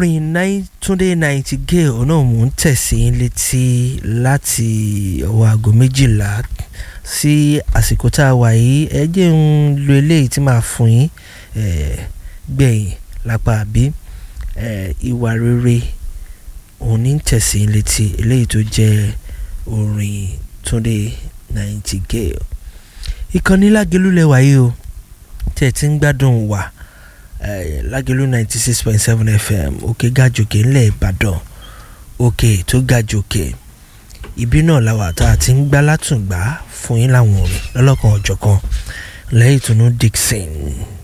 orin nine túndé ninety gay òun náà mò ń tẹ̀sí létí láti ọwọ́ aago méjìlá sí àsìkò tá a wà yìí ẹ jẹ́ ń lo eléyìí tí màá fún yín gbẹ̀yìn lápá àbí ìwà rere òun ní tẹ̀sí létí eléyìí tó jẹ́ orin túndé ninety gay ìkànnì lágẹ̀lú lẹ́wà yìí o tẹ̀ tí ń gbádùn wà lágẹ̀lú ninety six point seven fm òkè gàjòkè ńlẹ̀ ìbàdàn òkè tó gàjòkè ibi náà làwà tá a ti ń gbá látùngbà fún yín láwọn orin lọ́lọ́kan ọ̀jọ̀kan lẹ́yìn ìtùnú dixon